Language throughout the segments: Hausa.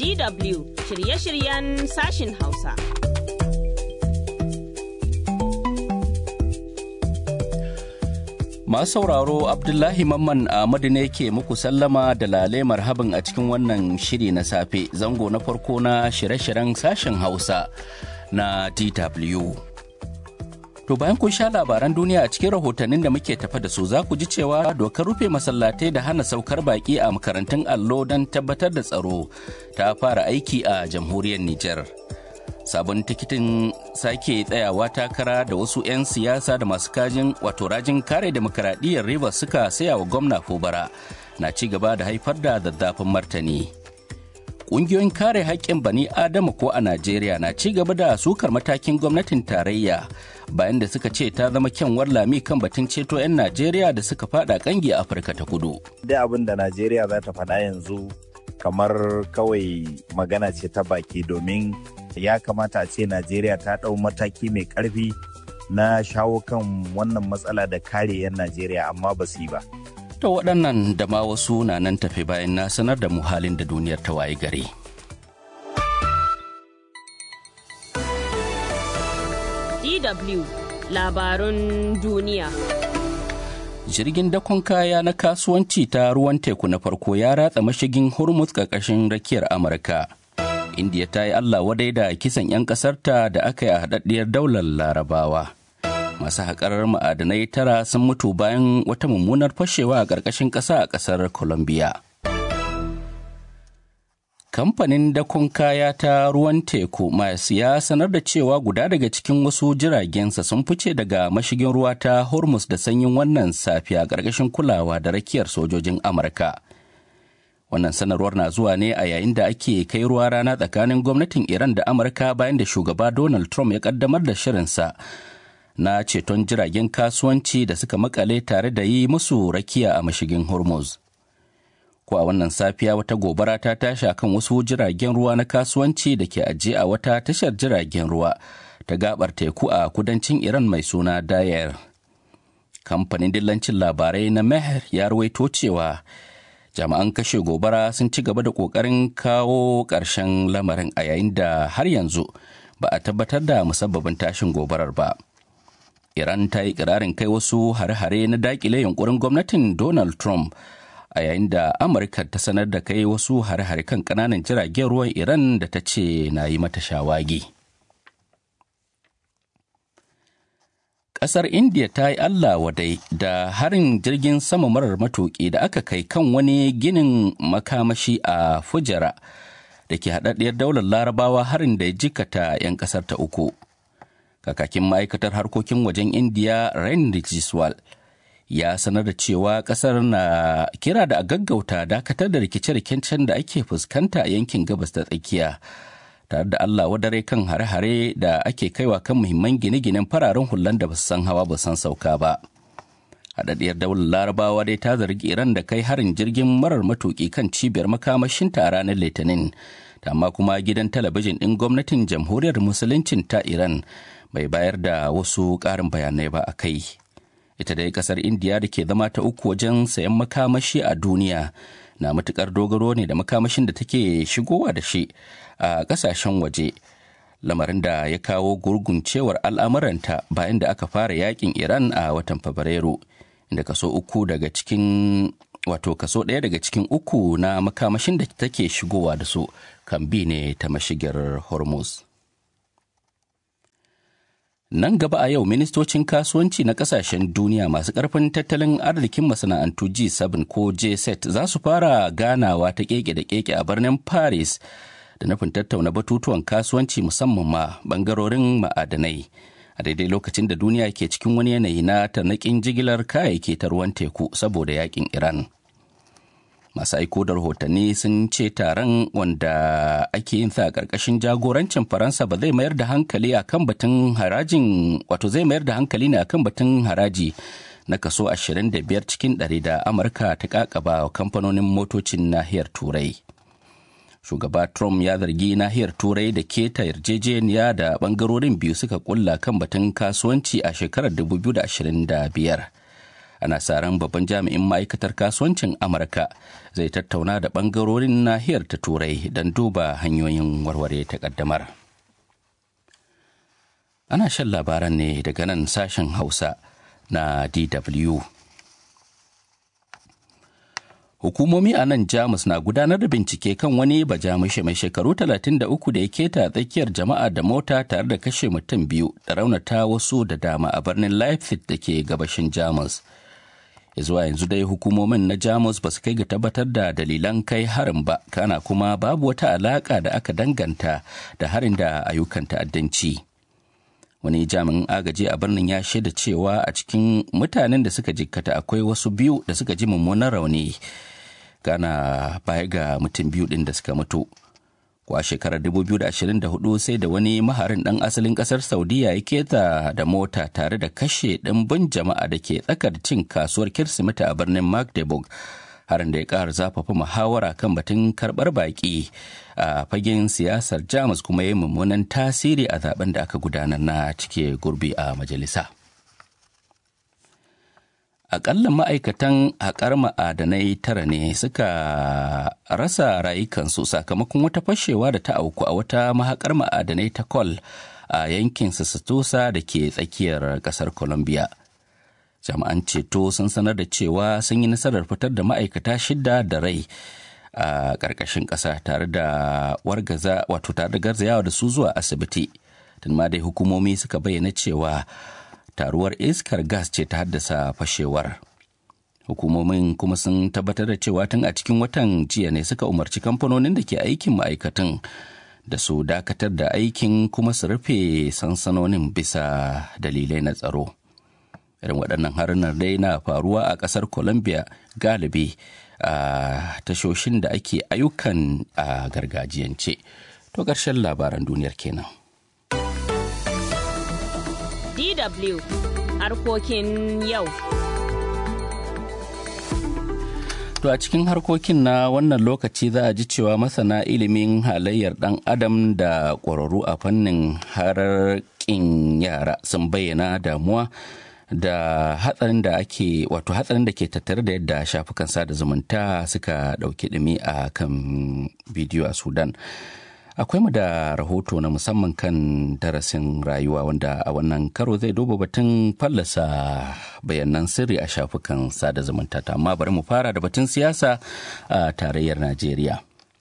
DW shirye-shiryen sashin Hausa. Masu sauraro Abdullahi Mamman Ahmadu ne ke muku sallama da lale marhaban a cikin wannan shiri na safe zango na farko na shirye-shiryen sashen Hausa na DW. To bayan kun sha labaran duniya a cikin rahotannin da muke tafa da su za ku ji cewa dokar rufe masallatai da hana saukar baki a makarantun allo don tabbatar da tsaro ta fara aiki a jamhuriyar Nijar. sabon tikitin sake tsayawa takara da wasu 'yan siyasa da masu kajin wato rajin kare demokaradiyyar rivers suka saya wa gwamna fubara na ci gaba da haifar da zazzafin martani ƙungiyoyin kare haƙƙin bani adama ko a najeriya na ci gaba da sukar matakin gwamnatin tarayya bayan da suka ce ta zama kyanwar lami kan batun ceto 'yan najeriya da suka fada kangi a afirka ta kudu da abin da najeriya za ta faɗa yanzu kamar kawai magana ce ta baki domin ya kamata a ce najeriya ta ɗau mataki mai ƙarfi na shawo kan wannan matsala da kare 'yan najeriya amma ba su yi ba to waɗannan da ma wasu na nan tafe bayan na sanar da mu halin da duniyar ta waye gari DW labarun duniya. jirgin dakon kaya na kasuwanci ta ruwan teku na farko ya ratsa mashigin hormuz ƙarƙashin rakiyar amurka indiya ta yi allah wadai da kisan 'yan ƙasarta da aka yi a haɗaɗɗiyar daular larabawa masu haƙarar ma'adanai tara sun mutu bayan wata mummunar fashewa a ƙarƙashin ƙasa a ƙasar colombia kamfanin dakon kaya ta ruwan teku mas ya sanar da cewa guda daga cikin wasu jiragensa sun fice daga mashigin ruwa ta hormuz da sanyin wannan safiya ƙarƙashin kulawa da rakiyar sojojin amurka wannan sanarwar na zuwa ne a yayin da ake kai ruwa rana tsakanin gwamnatin iran da amurka bayan da shugaba donald trump ya kaddamar da shirinsa na ceton jiragen kasuwanci da suka makale tare da yi musu rakiya a mashigin hormuz ko a wannan safiya wata gobara ta tashi akan wasu jiragen ruwa na kasuwanci da ke ajiye a wata tashar jiragen ruwa ta gabar teku a kudancin iran mai suna dayer kamfanin dillancin labarai na meher ya ruwaito cewa jami'an kashe gobara sun ci gaba da kokarin kawo ƙarshen lamarin a yayin da har yanzu ba a tabbatar da musabbabin tashin gobarar ba iran ta yi ƙirarin kai wasu hare-hare na dakile yunkurin gwamnatin donald trump a yayin da amurka ta sanar da kai wasu hare-hare kan kananan jiragen ruwan iran da ta ce na yi mata shawagi ƙasar india ta yi allah wadai da harin jirgin sama marar matuƙi da aka kai kan wani ginin makamashi a fujara da ke haɗaɗɗiyar daular larabawa harin da ya jikata 'yan ƙasar ta uku kakakin ma'aikatar harkokin wajen indiya rain rijiswal ya sanar da cewa kasar na kira da a gaggauta dakatar da rikice-rikicen da ake fuskanta a yankin gabas da tsakiya tare da Allah wadare kan hare-hare da ake kaiwa kan muhimman gine-ginen fararen hulan da ba su san hawa ba san sauka ba. Haɗaɗɗiyar daular larabawa dai ta zargi Iran da kai harin jirgin marar matuƙi kan cibiyar makamashinta a ranar Litinin. amma kuma gidan talabijin ɗin gwamnatin jamhuriyar musuluncin ta Iran bai bayar da wasu ƙarin bayanai ba a kai. ita dai kasar indiya da ke zama ta uku wajen sayan makamashi a duniya na matukar dogaro ne da makamashin da take shigowa da shi a kasashen waje lamarin da ya kawo gurguncewar al'amuranta bayan da aka fara yakin iran a watan fabrairu inda kaso uku daga cikin wato kaso ɗaya daga cikin uku na makamashin da take shigowa da su kan bi ne ta mashigar hormuz Nan gaba a yau ministocin kasuwanci na kasashen duniya masu ƙarfin tattalin arzikin masana'antu G7 ko J7 za su fara ganawa ta keke da keke a birnin Paris da nufin tattauna batutuwan kasuwanci musamman ma bangarorin ma'adanai. A daidai lokacin da duniya ke cikin wani yanayi na tarnaƙin jigilar kayayyaki ta ruwan teku saboda yakin Iran. masu aiko da rahotanni sun ce taron wanda ake yin sa a ƙarƙashin jagorancin faransa ba zai mayar da hankali akan batun harajin wato zai mayar da hankali ne akan batun haraji na kaso 25 cikin ɗari da amurka ta kakaba wa kamfanonin motocin nahiyar turai shugaba trump ya zargi nahiyar turai da keta yarjejeniya da bangarorin biyu suka kulla kan batun kasuwanci a shekarar 2025 ana sa ran babban jami'in ma'aikatar kasuwancin amurka zai tattauna da ɓangarorin nahiyar ta turai don duba hanyoyin warware takaddamar ana shan labaran ne daga nan sashen hausa na dw Hukumomi a nan Jamus na gudanar da bincike kan wani bajamushe mai shekaru 33 da ya keta tsakiyar jama'a da mota tare da kashe mutum biyu da raunata wasu da dama a birnin Leipzig da ke gabashin Jamus. zuwa yanzu dai hukumomin na Jamus ba su kai ga tabbatar da dalilan kai harin ba, kana kuma babu wata alaka da aka danganta da harin da ayyukan ta'addanci. wani jami'in agaji a birnin ya shaida cewa a cikin mutanen da suka jikkata akwai wasu biyu da suka ji mummunan rauni gana baya ga mutum biyu din da suka mutu kwa shekarar 2024 sai da wani maharin ɗan asalin ƙasar saudiya ya keta da mota tare da kashe ɗimbin jama'a da ke tsakar cin kasuwar kirsimeti a birnin magdeburg harin da ya ƙara zafafa muhawara kan batun karɓar baƙi a fagen siyasar jamus kuma ya yi mummunan tasiri a zaben da aka gudanar na cike gurbi a majalisa akalla ma'aikatan haƙar ma'adanai tara ne suka rasa rayukansu sakamakon wata fashewa da ta auku a wata mahaƙar ma'adanai ta kol a yankin sassatosa da ke tsakiyar ƙasar colombia jami'an ceto sun sanar da cewa sun yi nasarar fitar da ma'aikata shida da rai a ƙarƙashin ƙasa tare da wargaza wato tare da garzayawa da su zuwa asibiti tun ma dai hukumomi suka bayyana cewa taruwar iskar gas ce ta haddasa fashewar hukumomin kuma sun tabbatar da cewa tun a cikin watan jiya ne suka umarci kamfanonin da ke aikin ma'aikatan da su dakatar da aikin kuma su rufe sansanonin bisa dalilai na tsaro irin waɗannan harunan dai na faruwa a ƙasar colombia galibi a tashoshin da ake ayyukan a gargajiyance to ƙarshen labaran duniyar kenan DW harkokin yau. To a cikin harkokin na wannan lokaci za a ji cewa masana ilimin halayyar ɗan adam da ƙwararru a fannin hararƙin yara sun bayyana damuwa da hatsarin da ake wato hatsarin da ke tattare da yadda shafukan sada zumunta suka ɗauki ɗumi a kan bidiyo a Sudan. akwai mu da rahoto na musamman kan darasin rayuwa wanda a wannan karo zai duba batun fallasa bayanan sirri a shafukan sada zumunta amma bari mu fara da batun siyasa a tarayyar najeriya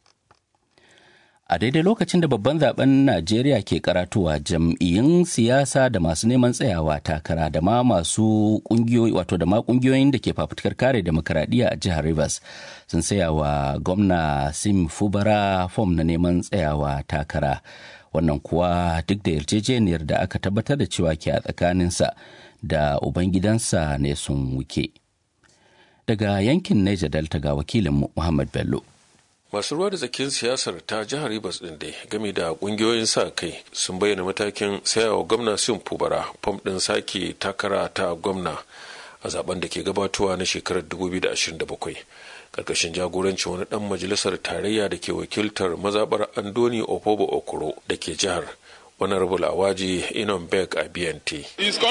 a daidai lokacin da babban zaben najeriya ke karatuwa jam'iyyun siyasa da masu neman tsayawa takara da ma masu kungiyoyi wato da ma kungiyoyin da ke fafutukar kare demokaradiyya a jihar rivers sun saya wa gwamna sim fubara fom na neman tsayawa takara wannan kuwa duk da yarjejeniyar da aka tabbatar da cewa ke a tsakaninsa da ubangidansa ne sun wuke daga yankin niger delta ga wakilinmu muhammad bello masu ruwa da tsakin siyasar ta jihar Rivers din dai game da kungiyoyin sa kai sun bayyana matakin sayawa gwamna Sim Fubara fam din sake takara ta gwamna a zaben da ke gabatowa na shekarar 2027 karkashin jagorancin wani dan majalisar tarayya da ke wakiltar mazabar Andoni Opobo Okoro da ke jihar Honorable Awaji Inon Beck Abiyante.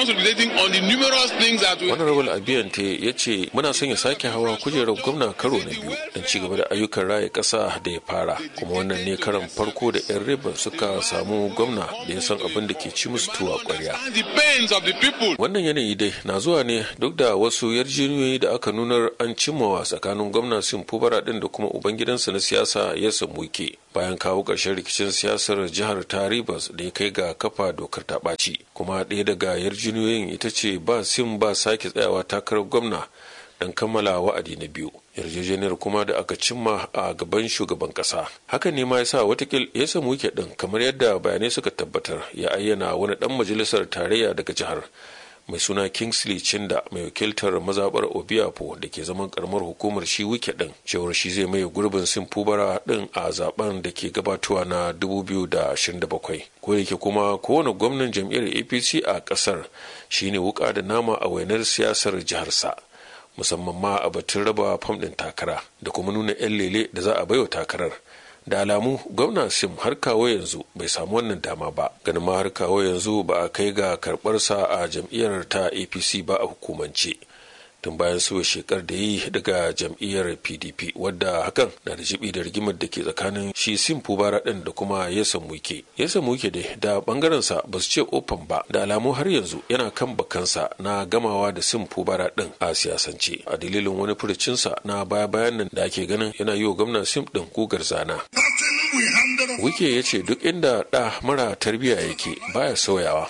Honorable Abiyante ya ce muna son ya sake hawa kujerar gwamna karo na biyu don ci gaba da ayyukan raya ƙasa da ya fara kuma wannan ne karan farko da 'yan riba suka samu gwamna da ya san abin da ke ci musu tuwa ƙwarya. Wannan yanayi dai na zuwa ne duk da wasu yarjejeniyoyi da aka nunar an cimmawa tsakanin gwamna Sim Fubara din da kuma ubangidansa na siyasa ya samu ke bayan kawo ƙarshen rikicin siyasar jihar ta Rivers da ya kai ga kafa dokar ta ɓaci kuma ɗaya daga yarjiniyoyin ita ce ba sim ba sake tsayawa takarar gwamna don kammala wa'adi na biyu yarjejeniyar kuma da aka cimma a gaban shugaban kasa hakan ne ma ya sa watakil ya samu wike din kamar yadda bayanai suka tabbatar ya ayyana wani dan majalisar tarayya daga jihar mai suna kingsley chinda mai wakiltar mazabar obiapo da ke zaman karamar hukumar shi wike din cewar shi zai maye gurbin sin fubara din a zaben da ke gabatowa na 2027 ko da ke kuma kowane gwamnan jam'iyyar apc a kasar shine wuka da nama a wainar siyasar jiharsa musamman ma a batun raba fam ɗin takara da kuma nuna 'yan lele da za a baiwa takarar da alamu gwamna sim har kawo yanzu bai samu wannan dama ba ganin ma har kawo yanzu ba a kai ga karɓarsa a jam'iyyar ta apc ba a hukumance tun bayan suwa shekar da yi daga jam'iyyar pdp wadda hakan na da jibi da rigimar da ke tsakanin shi sim fubara din da kuma yasa muke yasa muke dai da bangaren sa ba su ce ofan ba da alamu har yanzu yana kan bakansa na gamawa da sim fubara din a siyasance a dalilin wani furucinsa na baya bayan nan da ake ganin yana yi wa gwamna sim din kugar zana wike ya ce duk inda ɗa mara tarbiyya yake baya sauyawa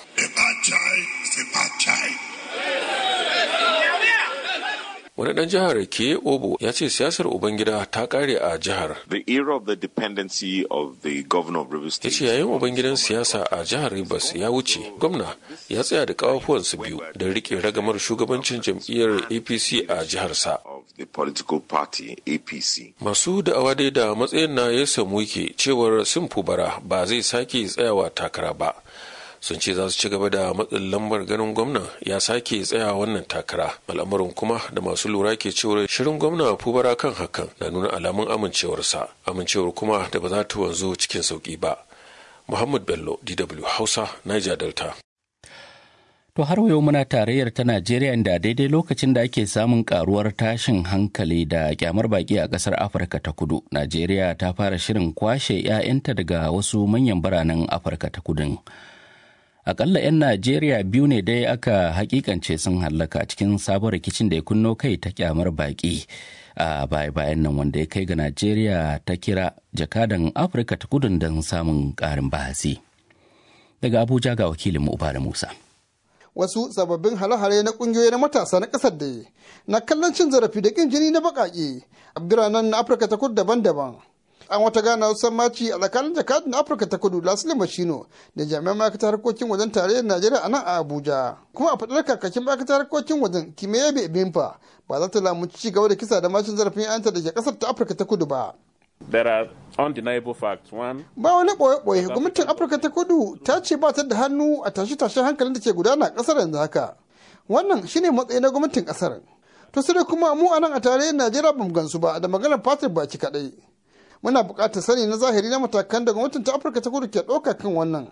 wani dan jihar ke obo ya ce siyasar ubangida ta kare a jihar The era of the dependency of the governor of Rivers ya State. ce yayin ubangidan siyasa a jihar rivers ya wuce gwamna ya tsaya da kafafuwansu biyu da rike ragamar shugabancin jam'iyyar apc a jiharsa of the political party APC. masu da'awa dai da matsayin na ya samu yake cewar sun fubara ba zai sake tsayawa takara ba sun ce za su ci gaba da matsin lambar ganin gwamna ya sake tsaya wannan takara al'amarin kuma da masu lura ke cewar shirin gwamna fubara kan hakan na nuna alamun amincewarsa amincewar kuma da ba za ta wanzu cikin sauki ba muhammad bello dw hausa niger delta To har yau muna tarayyar ta Najeriya da daidai lokacin da ake samun karuwar tashin hankali da kyamar baki a kasar Afirka ta kudu. Najeriya ta fara shirin kwashe 'ya'yanta daga wasu manyan biranen Afirka ta kudun. Akalla 'yan Najeriya biyu ne dai aka hakikance sun hallaka cikin sabon rikicin da ya kunno kai ta kyamar baki a baya-bayan nan wanda ya kai ga Najeriya ta kira jakadan Afirka ta kudun don samun ƙarin bahasi. Daga Abuja ga wakilinmu Uba da Musa. wasu sababbin hare-hare na kungiyoyi na matasa na kasar da na kallon cin zarafi da kin jini na bakake a biranen na afirka ta kudu daban-daban an wata gana sammaci a tsakanin jakadun na afirka ta kudu lasili mashino da jami'an ma'aikatar harkokin wajen tarayyar najeriya a nan a abuja kuma a faɗar kakakin ma'aikatar harkokin wajen kimiyya bimfa ba za ta lamunci ci gaba da kisa da macin zarafin 'yanta da ke kasar ta afirka ta kudu ba There are undeniable facts. One, ba wani ɓoye-ɓoye gwamnatin afirka ta kudu ta ce ba ta da hannu a tashe-tashen hankalin da ke gudana a ƙasar yanzu haka wannan shine matsayi na gwamnatin ƙasar to sai dai kuma mu a nan a tarayyar najeriya bamu gansu ba da maganar fatir baki kaɗai muna buƙatar sani na zahiri na matakan da gwamnatin ta afirka ta kudu ke ɗauka kan wannan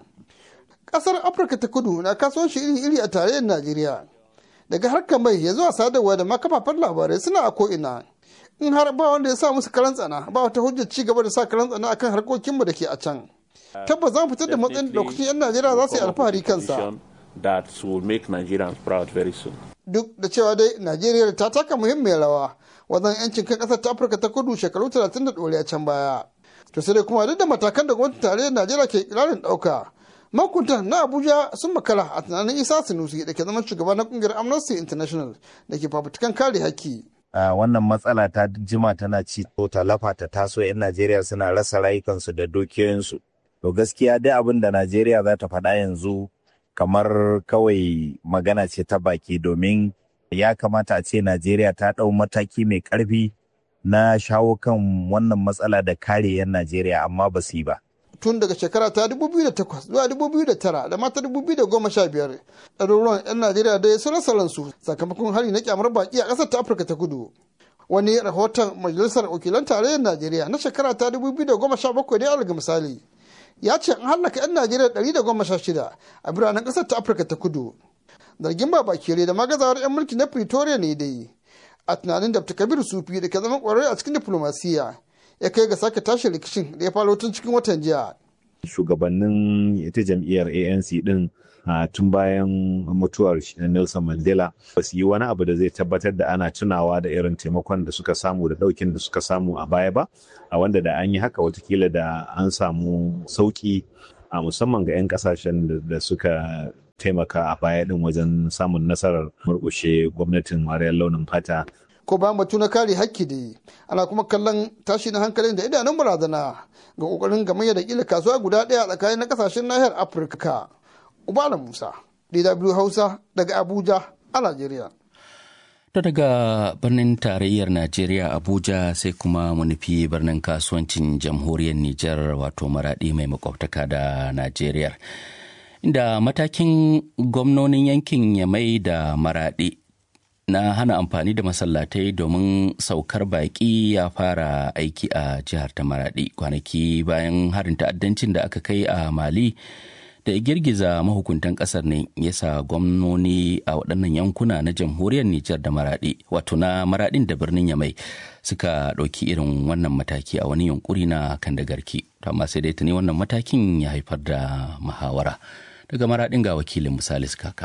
ƙasar afirka ta kudu na kasuwanci iri-iri a tarayyar najeriya daga harkar mai ya zuwa sadarwa da ma kafafen labarai suna a ko'ina in har ba wanda ya sa musu karan tsana ba wata hujjar ci gaba da sa karan tsana akan harkokinmu da ke a can tabbas za mu fitar da matsayin da lokacin 'yan najeriya za su yi alfahari kansa that will make Nigerians proud very soon. duk da cewa dai najeriya ta taka muhimmiyar rawa wajen yancin kan kasar ta afirka ta kudu shekaru 30 da ɗoriya can baya to sai dai kuma duk da matakan da gwamnatin tarayyar najeriya ke kirarin ɗauka makuntan na abuja sun makara a tunanin isa sinusi da ke zama shugaba na kungiyar amnesty international da ke fafutukan kare haƙƙi a wannan matsala ta jima tana ci to talafa ta taso 'yan Najeriya suna rasa rayukansu da dukiyoyinsu. To gaskiya dai abin da Najeriya za ta faɗa yanzu kamar kawai magana ce ta baki domin ya kamata a ce Najeriya ta ɗau mataki mai ƙarfi na shawo kan wannan matsala da kare 'yan Najeriya amma ba su yi ba. tun daga shekara ta 2008 zuwa 2009 da mata 2015 ɗaruruwan 'yan najeriya dai sun rasa ransu sakamakon hari na kyamar baki a ƙasar ta afirka ta kudu wani rahoton majalisar wakilan tarayyar najeriya na shekara ta 2017 dai alga misali ya ce an hallaka 'yan najeriya 116 a biranen ƙasar ta afirka ta kudu zargin babakere da magazawar 'yan mulki na pretoria ne dai a tunanin da kabir sufi da ke zama ƙwararre a cikin diflomasiyya ya kai ga sake tashi rikicin da ya faro tun cikin watan jiya. Shugabannin ita jam'iyyar ANC din tun bayan mutuwar Nelson Mandela ba su yi wani abu da zai tabbatar da ana tunawa da irin taimakon da suka samu da ɗaukin da suka samu a baya ba, a wanda da an yi haka watakila da an samu sauƙi a musamman ga 'yan ƙasashen da suka taimaka a baya din wajen samun nasarar murƙushe gwamnatin wariyar launin fata ko ba batu na kare hakki da yi ana kuma kallon tashi na hankalin da idanun barazana ga kokarin gamayya da kila kasuwa guda ɗaya tsakanin na kasashen nahiyar afirka ubala musa dw hausa daga abuja a najeriya To daga birnin tarayyar Najeriya Abuja sai kuma mu nufi birnin kasuwancin jamhuriyar Nijar wato maraɗi mai makwabtaka da Najeriya. Inda matakin gwamnonin yankin Yamai da maraɗi na hana amfani da masallatai domin saukar baƙi ya fara aiki a jihar ta maradi kwanaki bayan harin ta'addancin da aka kai a mali da ya girgiza mahukuntan kasar ne ya sa gwamnoni a waɗannan yankuna na jamhuriyar Nijar da Maraɗi wato na Maraɗin da birnin Yamai suka ɗauki irin wannan mataki a wani yunkuri na kan da garki amma sai dai tuni wannan matakin ya haifar da muhawara daga Maraɗin ga wakilin Misalis Kaka.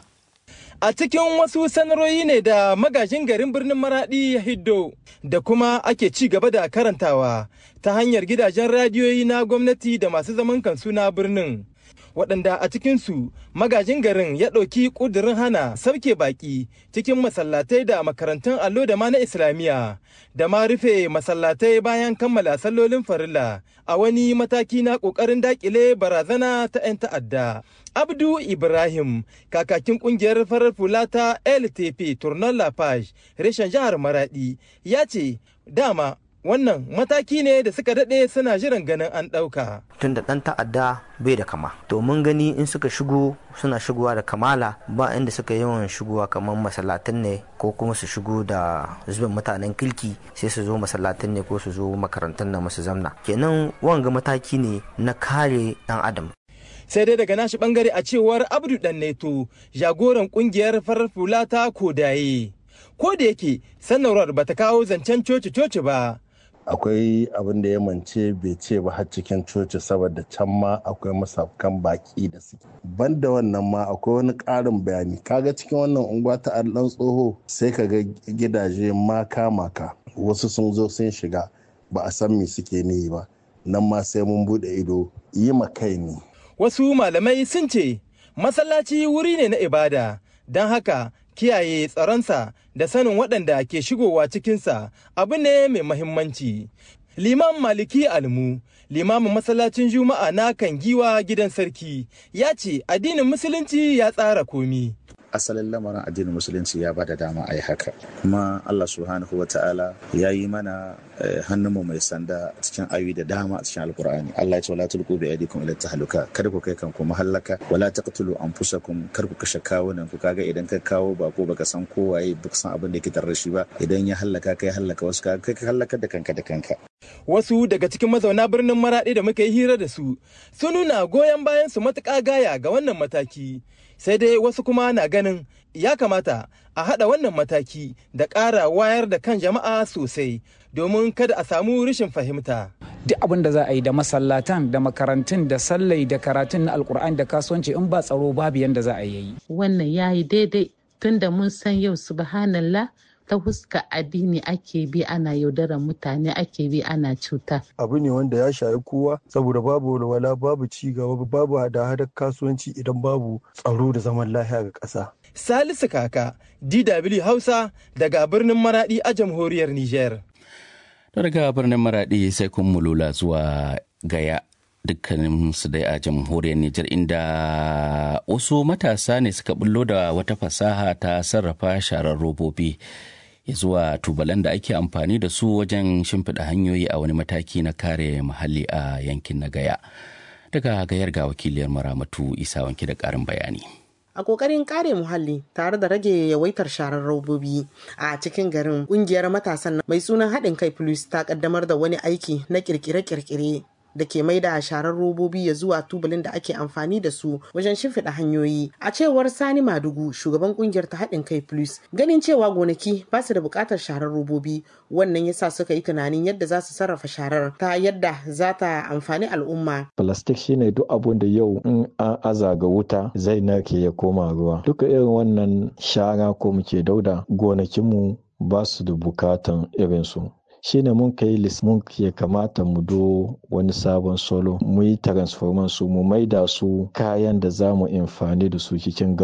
A cikin wasu sanarwoyi ne da magajin garin birnin Maradi ya hiddo da kuma ake ci gaba da karantawa ta hanyar gidajen radiyoyi na gwamnati da masu zaman kansu na birnin. Waɗanda a cikinsu magajin garin ya ɗauki ƙudurin hana sauke baƙi cikin masallatai da makarantun allo da ma na Islamiyya da ma rufe masallatai bayan kammala sallolin farilla a wani mataki na ƙoƙarin daƙile barazana ta 'yan ta'adda. Abdu Ibrahim, kakakin kungiyar farar fula ta LTP Tournon La Page, reshen jihar Maradi, ya ce dama wannan mataki ne da suka daɗe suna jiran ganin an ɗauka. Tun da ɗan ta'adda bai da kama. To mun gani in suka shigo suna shigowa da kamala ba inda suka yawan shigowa kamar masallatan ne ko kuma su shigo da zubin mutanen kirki sai su zo masallatan ne ko su zo makarantar na masu zamna. Kenan wanga mataki ne na kare ɗan adam. sai dai daga nashi bangare a cewar abdu dan neto jagoran kungiyar farar fula ta kodaye ko da yake sanarwar bata kawo zancen coci coci ba akwai abin da ya mance bai ce ba har cikin coci saboda can ma akwai masafkan baki da suke banda wannan ma akwai wani ƙarin bayani kaga cikin wannan unguwa ta allan tsoho sai ka ga gidaje maka maka wasu sun zo sun shiga ba a san me suke ni ba nan ma sai mun bude ido yi ma kai ne wasu malamai sun ce masallaci wuri ne na ibada don haka kiyaye tsaronsa da sanin waɗanda ke shigowa cikinsa abu ne mai mahimmanci. Liman Maliki Almu, limamin masallacin Juma'a na kan giwa gidan sarki, ya ce addinin Musulunci ya tsara komi. asalin lamarin addinin musulunci ya bada dama a yi haka kuma allah subhanahu wa ta'ala ya yi mana hannunmu mai sanda cikin ayoyi da dama a cikin alkur'ani allah ya ce wala tulqu bi aydikum ila tahluka kada ku kai kanku mahallaka wala taqtulu anfusakum kar ku kashe kawunan ku kaga idan ka kawo bako baka san kowaye baka san abin da yake tare shi ba idan ya hallaka kai hallaka wasu ka kai ka hallaka da kanka da kanka wasu daga cikin mazauna birnin maraɗi da muka yi hira da su sun nuna goyon bayan su matuƙa gaya ga wannan mataki sai dai wasu kuma na ganin ya kamata a haɗa wannan mataki da ƙara wayar da kan jama'a sosai domin kada a samu rashin fahimta. Duk abin da za a yi da masallatan da makarantun da sallai da karatun na alkur'ani da kasuwanci in ba tsaro babu yanda za a yi. Wannan ya yi daidai tunda mun san yau subhanallah ta huska addini ake bi ana yaudarar mutane ake bi ana cuta. Abu ne wanda ya shayi kowa saboda babu walwala babu ci gaba babu hada-hadar kasuwanci idan babu tsaro da zaman lafiya ga ƙasa. Salisu Kaka, DW Hausa daga birnin Maradi a jamhuriyar Nijar. Daga birnin Maradi sai kun mulula zuwa Gaya dukkanin su dai a jamhuriyar Nijar inda wasu matasa ne suka bullo da wata fasaha ta sarrafa sharar robobi ya zuwa tubalan da ake amfani da su wajen shimfiɗa hanyoyi a wani mataki na kare muhalli a yankin na Gaya. Daga gayar ga wakiliyar Maramatu Isa wanke da ƙarin bayani. a kokarin kare muhalli tare da rage yawaitar sharar robobi a cikin garin kungiyar matasan mai sunan haɗin kai plus ta kaddamar da wani aiki na kirkire-kirkire da ke mai da sharar robobi ya zuwa tubalin da ake amfani da su wajen shimfiɗa hanyoyi a cewar sani madugu shugaban kungiyar ta haɗin kai plus ganin cewa gonaki ba su da buƙatar sharar robobi wannan yasa suka yi tunanin yadda za su sarrafa sharar ta yadda za ta amfani al'umma plastic shine duk abun da yau in an aza ga wuta zai narke ya koma ruwa duka irin wannan shara ko muke dauda gonakinmu ba su da bukatan irinsu shine mun kai list mun ke kamata mu do wani sabon solo mu yi transforman su mu maida su kayan da za mu amfani da su cikin